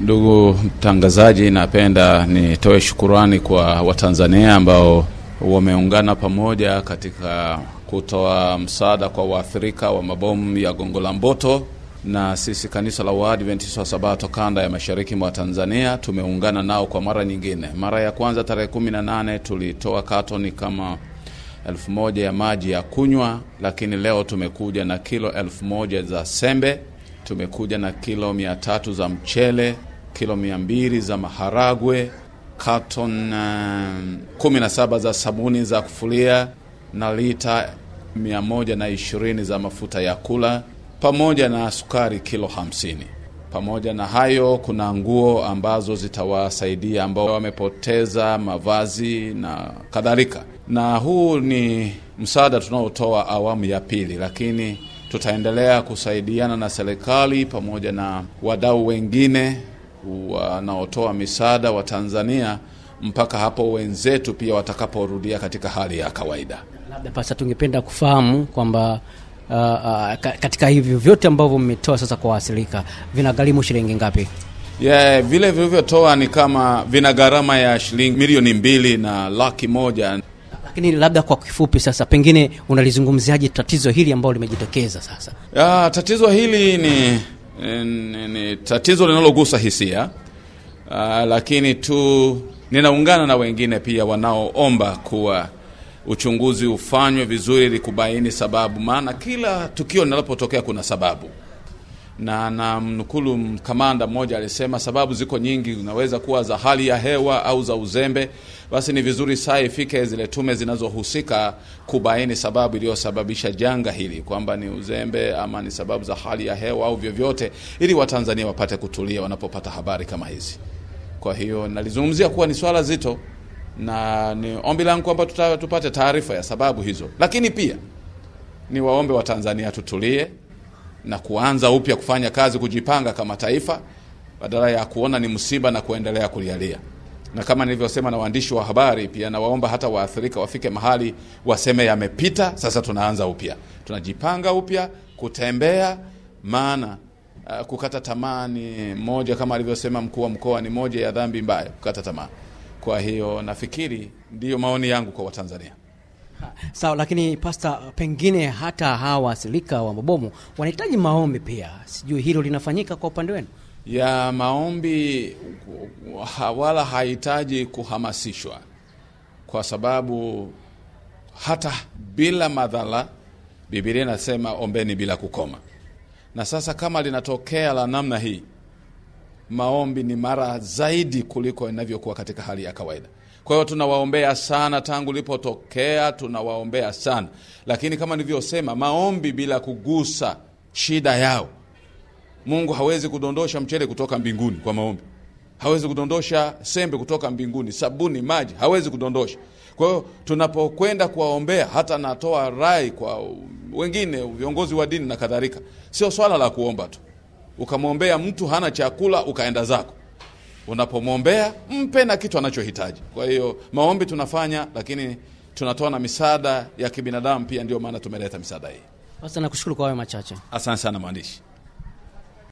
Ndugu mtangazaji, napenda nitoe shukurani kwa Watanzania ambao wameungana pamoja katika kutoa msaada kwa waathirika wa mabomu ya Gongo la Mboto, na sisi kanisa la Waadventista wa Sabato kanda ya mashariki mwa Tanzania tumeungana nao kwa mara nyingine. Mara ya kwanza tarehe kumi na nane tulitoa katoni kama elfu moja ya maji ya kunywa, lakini leo tumekuja na kilo elfu moja za sembe, tumekuja na kilo mia tatu za mchele, kilo mia mbili za maharagwe, katon uh, kumi na saba za sabuni za kufulia na lita mia moja na ishirini za mafuta ya kula pamoja na sukari kilo hamsini. Pamoja na hayo, kuna nguo ambazo zitawasaidia ambao wamepoteza mavazi na kadhalika. Na huu ni msaada tunaotoa awamu ya pili, lakini tutaendelea kusaidiana na serikali pamoja na wadau wengine wanaotoa misaada wa Tanzania mpaka hapo wenzetu pia watakaporudia katika hali ya kawaida. Labda pasa, tungependa kufahamu kwamba uh, uh, katika hivyo vyote ambavyo mmetoa sasa kwa waathirika vinagharimu shilingi ngapi? Yeah, vile vilivyotoa ni kama vina gharama ya shilingi milioni mbili na laki moja. Lakini labda kwa kifupi sasa, pengine unalizungumziaje tatizo hili ambalo limejitokeza sasa? Ya, tatizo hili ni, ni, ni tatizo linalogusa hisia uh, lakini tu ninaungana na wengine pia wanaoomba kuwa uchunguzi ufanywe vizuri ili kubaini sababu, maana kila tukio linalopotokea kuna sababu, na na mnukulu kamanda mmoja alisema sababu ziko nyingi, zinaweza kuwa za hali ya hewa au za uzembe. Basi ni vizuri saa ifike zile tume zinazohusika kubaini sababu iliyosababisha janga hili, kwamba ni uzembe ama ni sababu za hali ya hewa au vyovyote, ili Watanzania wapate kutulia wanapopata habari kama hizi. Kwa hiyo nalizungumzia kuwa ni swala zito na ni ombi langu kwamba tupate taarifa ya sababu hizo, lakini pia ni waombe wa Tanzania tutulie na kuanza upya kufanya kazi, kujipanga kama taifa, badala ya kuona ni msiba na kuendelea kulialia. Na kama nilivyosema na waandishi wa habari pia, nawaomba hata waathirika wafike mahali waseme yamepita, sasa tunaanza upya, tunajipanga upya kutembea, maana uh, kukata tamaa ni moja, kama alivyosema mkuu wa mkoa, ni moja ya dhambi mbaya, kukata tamaa. Kwa hiyo nafikiri ndiyo maoni yangu kwa Watanzania. Sawa, lakini pasta, pengine hata hawa waathirika wa mabomu wanahitaji maombi pia, sijui hilo linafanyika kwa upande wenu? Ya maombi wala hahitaji kuhamasishwa, kwa sababu hata bila madhara, Biblia inasema ombeni bila kukoma. Na sasa kama linatokea la namna hii maombi ni mara zaidi kuliko inavyokuwa katika hali ya kawaida. Kwa hiyo tunawaombea sana, tangu lipotokea tunawaombea sana, lakini kama nilivyosema, maombi bila kugusa shida yao. Mungu hawezi kudondosha mchele kutoka mbinguni kwa maombi, hawezi kudondosha sembe kutoka mbinguni, sabuni, maji, hawezi kudondosha. Kwa hiyo tunapokwenda kuwaombea, hata natoa rai kwa wengine, viongozi wa dini na kadhalika, sio swala la kuomba tu ukamwombea mtu hana chakula ukaenda zako. Unapomwombea mpe na kitu anachohitaji. Kwa hiyo maombi tunafanya, lakini tunatoa na misaada ya kibinadamu pia, ndio maana tumeleta misaada hii. Sasa nakushukuru kwa hayo machache. Asante sana mwandishi.